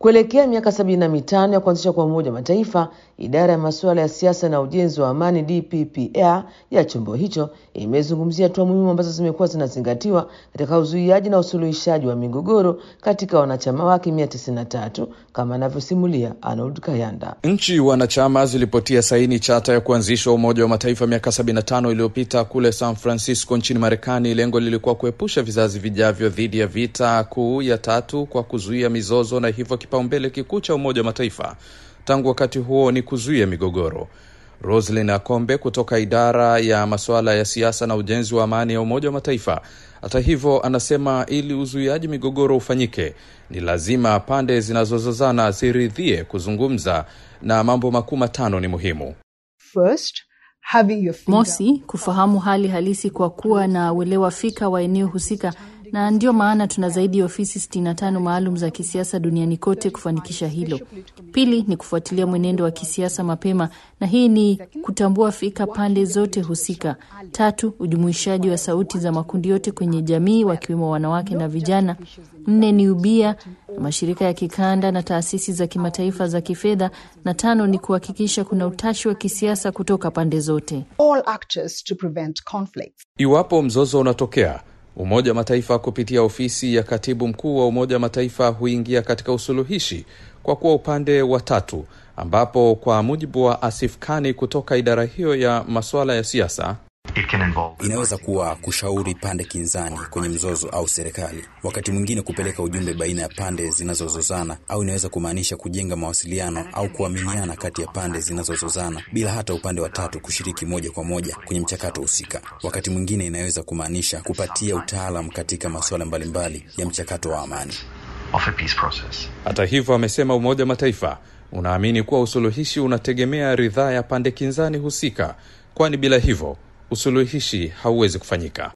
Kuelekea miaka sabini na mitano ya kuanzishwa kwa Umoja wa Mataifa, idara ya masuala ya siasa na ujenzi wa amani DPPR ya chombo hicho imezungumzia hatua muhimu ambazo zimekuwa zinazingatiwa katika uzuiaji na usuluhishaji wa migogoro katika wanachama wake mia tisini na tatu kama anavyosimulia Arnold Kayanda. Nchi wanachama zilipotia saini chata ya kuanzishwa Umoja wa Mataifa miaka 75 iliyopita kule San Francisco nchini Marekani. Lengo lilikuwa kuepusha vizazi vijavyo dhidi ya vita kuu ya tatu kwa kuzuia mizozo, na hivyo kipaumbele kikuu cha Umoja wa Mataifa tangu wakati huo ni kuzuia migogoro. Roslyn Akombe kutoka idara ya masuala ya siasa na ujenzi wa amani ya Umoja wa Mataifa, hata hivyo, anasema ili uzuiaji migogoro ufanyike, ni lazima pande zinazozozana ziridhie kuzungumza, na mambo makuu matano ni muhimu. First, having your finger Mosi, kufahamu hali halisi kwa kuwa na uelewa fika wa eneo husika, na ndio maana tuna zaidi ya ofisi 65 maalum za kisiasa duniani kote kufanikisha hilo. Pili ni kufuatilia mwenendo wa kisiasa mapema, na hii ni kutambua fika pande zote husika. Tatu, ujumuishaji wa sauti za makundi yote kwenye jamii, wakiwemo wanawake na vijana. Nne ni ubia mashirika ya kikanda na taasisi za kimataifa za kifedha, na tano ni kuhakikisha kuna utashi wa kisiasa kutoka pande zote. all actors to prevent conflicts. Iwapo mzozo unatokea, Umoja wa Mataifa kupitia ofisi ya katibu mkuu wa Umoja wa Mataifa huingia katika usuluhishi kwa kuwa upande wa tatu, ambapo kwa mujibu wa Asif Kani kutoka idara hiyo ya masuala ya siasa Inaweza kuwa kushauri pande kinzani kwenye mzozo au serikali, wakati mwingine kupeleka ujumbe baina ya pande zinazozozana, au inaweza kumaanisha kujenga mawasiliano au kuaminiana kati ya pande zinazozozana bila hata upande wa tatu kushiriki moja kwa moja kwenye mchakato husika. Wakati mwingine inaweza kumaanisha kupatia utaalam katika masuala mbalimbali ya mchakato wa amani. Hata hivyo, amesema Umoja wa Mataifa unaamini kuwa usuluhishi unategemea ridhaa ya pande kinzani husika, kwani bila hivyo usuluhishi hauwezi kufanyika.